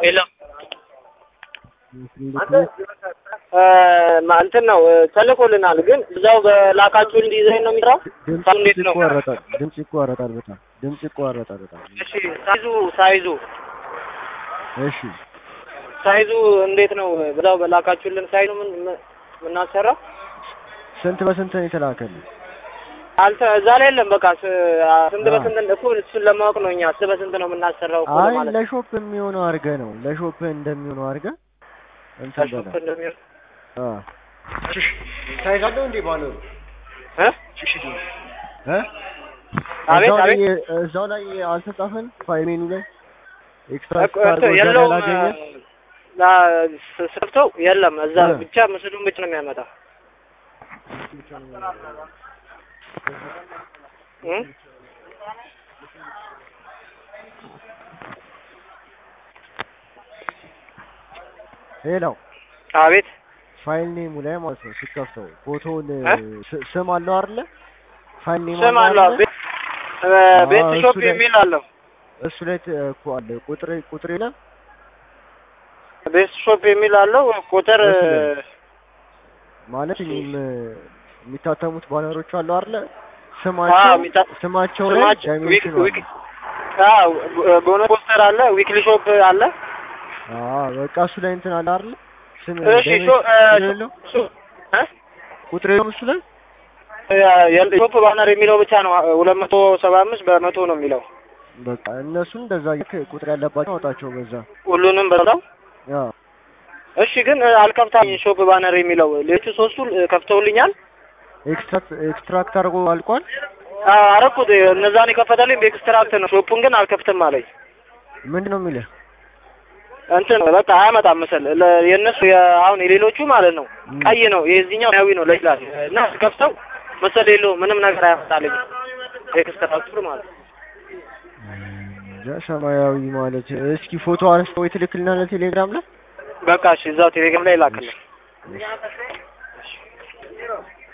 የለም እንትን ነው ተልኮልናል፣ ግን እዛው በላካችሁ እንዲዘኝ ነው የሚሰራው። ድምጽ እንዴት ነው? ይቋረጣል። ድምጽ ይቋረጣል። በጣም ድምጽ ይቋረጣል። በጣም እሺ ሳይዙ ሳይዙ እሺ። ሳይዙ እንዴት ነው? በዛው በላካችሁልን ሳይዙ ምን ምን- የምናሰራው ስንት በስንት ነው የተላከልህ? አልተ እዛ ላይ የለም። በቃ ስ- ስንት አ። በስንት እኮ እሱን ለማወቅ ነው እኛ ስንት በስንት ነው የምናሰራው እኮ አይ ለማለት ነው። ለሾፕ የሚሆነው አድርገህ ነው ለሾፕ እንደሚሆነው አድርገህ እንትን ከሾፕ በለው። እንደሚሆን አ ሳይዝ አለው እንዴ ባነሩ? እ እ አቤት እዛው ላይ አቤት እዛው ላይ አልተጻፈን ፋይል ሜኑ ላይ ኤክስትራ እኮ እንትን የለውም ስ- ስከፍተው የለም እዛ እ። ብቻ ምስሉን ብቻ ነው የሚያመጣ እ? ሌላው አቤት ፋይል ኔሙ ላይ ማለት ነው ስትከፍተው ፎቶውን እ? ስ- ስም አለው አይደለ? ፋይል ኔም ስም አለው አይደለ? ቤት እ፣ ቤት አዎ፣ ሾፕ እሱ ላይ- የሚል አለው እሱ ላይ ት- እኮ አለ ቁጥር ቁጥር የለም ቤት ሾፕ የሚል አለው ቁጥር እሱ ላይ ማለት እኔም የሚታተሙት ባነሮች አሉ አይደለ? አዎ፣ ስማቸው የሚታ- ስማቸው ላይ ስማቸው ዳይሜንሽን ዊክ- ዊክ- አዎ ቦነስ ፖስተር አለ ዊክሊ ሾፕ አለ አዎ በቃ እሱ ላይ እንትን አለ አይደለ? ስም እሺ ሾ እ፣ ዳይሜንሽን የለው ሾ- እ? ቁጥር የለውም እሱ ላይ የ- ሾፕ ባነር የሚለው ብቻ ነው ሁለት መቶ ሰባ አምስት በመቶ ነው የሚለው በቃ እነሱን እንደዛ ልክ ቁጥር ያለባቸው አውጣቸው በዛ ሁሉንም በዛው ያ እሺ ግን እ፣ አልከፍታኝ ሾፕ ባነር የሚለው ሌሎቹ ሶስቱ እ፣ ከፍተውልኛል ኤክስትራክት ኤክስትራክት አድርጎ አልቋል አዎ፣ አረኩት እነዛን የከፈተልኝ በኤክስትራክት ነው ሾፑን ግን አልከፍትም አለኝ ምንድን ነው የሚልህ እንትን በቃ አያመጣም ምስል ለ- የእነሱ የ- አሁን የሌሎቹ ማለት ነው ም። ቀይ ነው የዚህኛው ሰማያዊ ነው ለይላል እና ከፍተው ምስል የለውም ምንም ነገር አያመጣልኝ ኤክስትራክቱ ማለት ነው እንጃ ሰማያዊ ማለት እስኪ ፎቶ አንስተው ወይ ትልክልናለህ ቴሌግራም ላይ በቃ እሺ እዛው ቴሌግራም ላይ ላክልኝ